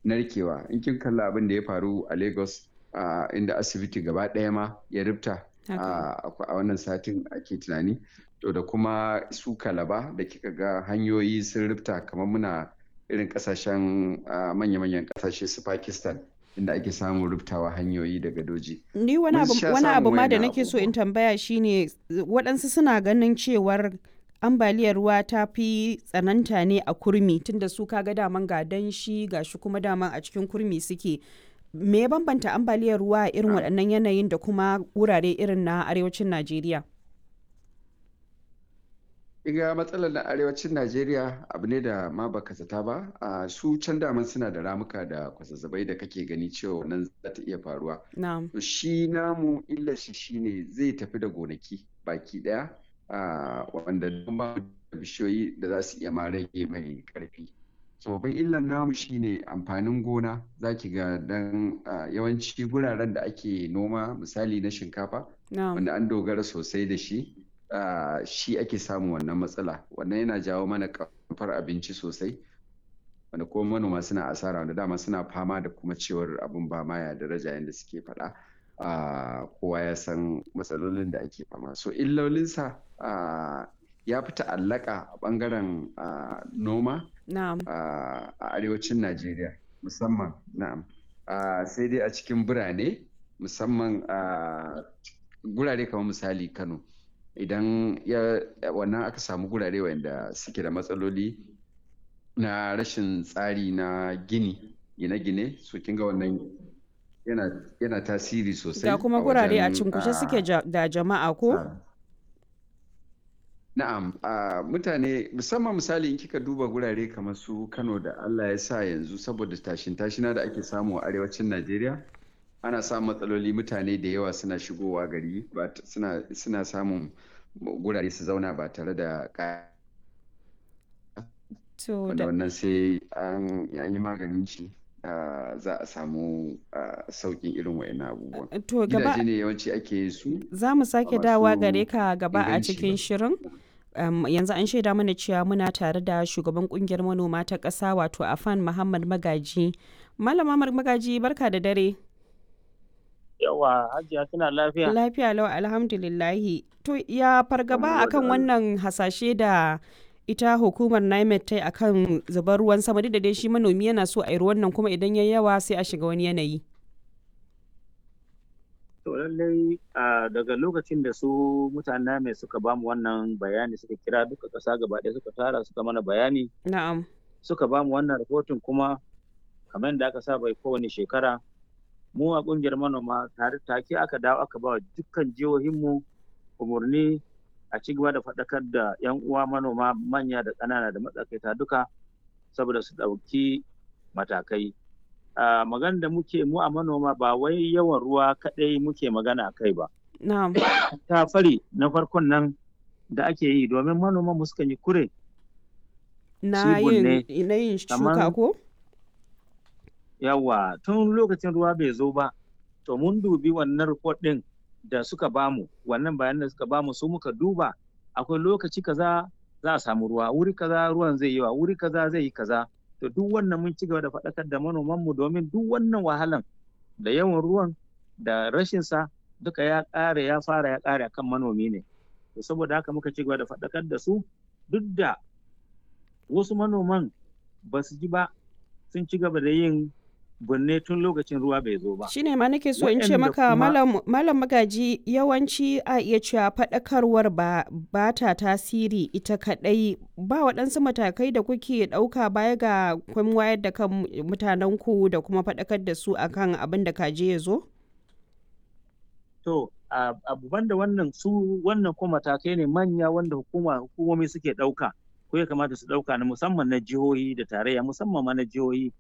narkewa in kin kalla abin da ya faru a lagos inda asibiti gaba ɗaya ma ya rubta a wannan satin ake tunani to da kuma su kalaba da kika ga hanyoyi sun rubta kamar muna irin kasashen manya-manyan kasashe su pakistan inda ake samun rubtawa hanyoyi da gadoji. Ni wani abu ma da nake so in tambaya shine waɗansu suna ganin cewar ambaliyar ruwa ta fi tsananta ne a kurmi tunda su kaga daman ga danshi ga shi kuma daman a cikin kurmi suke. Me ya bambanta ambaliyar ruwa a irin waɗannan yanayin da kuma wurare irin na arewacin Najeriya? Iga matsalar na arewacin Najeriya abu ne da ma baka zata ba, a su can daman suna da ramuka da kwazazzabai da kake gani cewa nan za ta iya faruwa. To shi namu illar shi shine zai tafi da gonaki baki daya wanda ba bishiyoyi da za su iya ma rage mai karfi. So babban illar namu shine amfanin gona za ki ga dan yawanci guraren da ake noma misali na shinkafa wanda an dogara sosai da shi. Uh, shi ake samun wannan matsala wannan yana jawo mana kamfar abinci sosai wanda kuma manoma suna asara wanda dama suna fama da kuma cewar abin ba maya daraja yadda suke faɗa uh, kowa ya san matsalolin da ake fama so illolinsa uh, ya fi ta'allaka a ɓangaren noma a arewacin najeriya musamman na'am sai dai a cikin birane musamman gurare kamar misali kano idan ya wannan aka samu gurare wanda suke da matsaloli na rashin tsari na gini gine-gine su kinga wannan yana, tasiri sosai da kuma gurare a cinkushe suke da jama'a ko na'am mutane musamman misali in kika duba gurare kamar su kano da allah ya sa yanzu saboda tashin tashina da ake samu a arewacin najeriya ana samun matsaloli mutane da yawa suna shigowa gari suna samun gurare su zauna ba tare da wanda wannan sai an yi maganin shi za a samu saukin irin wa'in abubuwan gidaje ne yawanci ake su za mu sake dawa gare ka gaba a cikin shirin Um, yanzu an shaida mana cewa muna tare da shugaban kungiyar manoma ta ƙasa wato afan muhammad magaji malama magaji barka da dare yawa hajiya tana lafiya lafiya lau alhamdulillahi to ya fargaba akan wannan hasashe da ita hukumar NIMET ta akan zubar ruwan sama duk da dai shi manomi yana so a yi ruwan nan kuma idan ya yawa sai a shiga wani yanayi to lallai daga lokacin da su mutanen NIMET suka bamu wannan bayani suka kira duka ƙasa gaba ɗaya suka tara suka mana bayani na'am suka bamu wannan rahoton kuma kamar yadda aka saba kowane shekara mu a kungiyar manoma tare take aka dawo aka ba dukkan jihohinmu umarni a ci gaba da faɗakar da 'yan uwa manoma manya da ƙanana da matsakaita duka saboda su ɗauki matakai magana da muke mu a manoma ba wai yawan ruwa kaɗai muke magana a kai ba ta fari na farkon nan da ake yi domin manoma mu sukan yi kure na yin shuka ko yawa tun lokacin ruwa bai zo ba to mun dubi wannan report din da suka bamu wannan bayanan da suka bamu su muka duba akwai lokaci kaza za a samu ruwa wuri kaza ruwan zai yi wa wuri kaza zai yi kaza to duk wannan mun ci gaba da faɗakar da manoman mu domin duk wannan wahalan da yawan ruwan da rashin sa duka ya ƙare ya fara ya ƙare akan manomi ne to saboda haka muka ci gaba da faɗakar da su duk da wasu manoman ba su ji ba sun ci gaba da yin binne tun lokacin ruwa bai zo ba. Shine ma nake so in ce maka malam magaji yawanci a iya cewa faɗakarwar ba, ba ta tasiri ita kaɗai ba waɗansu matakai da kuke ɗauka baya ga kun wayar da kan mutanenku da kuma faɗakar da su akan abin da kaje ya zo? To, abu banda wannan su wannan kuma matakai ne manya wanda hukuma hukumomi suke ɗauka ko ya kamata su ɗauka na musamman na jihohi da tarayya musamman ma na jihohi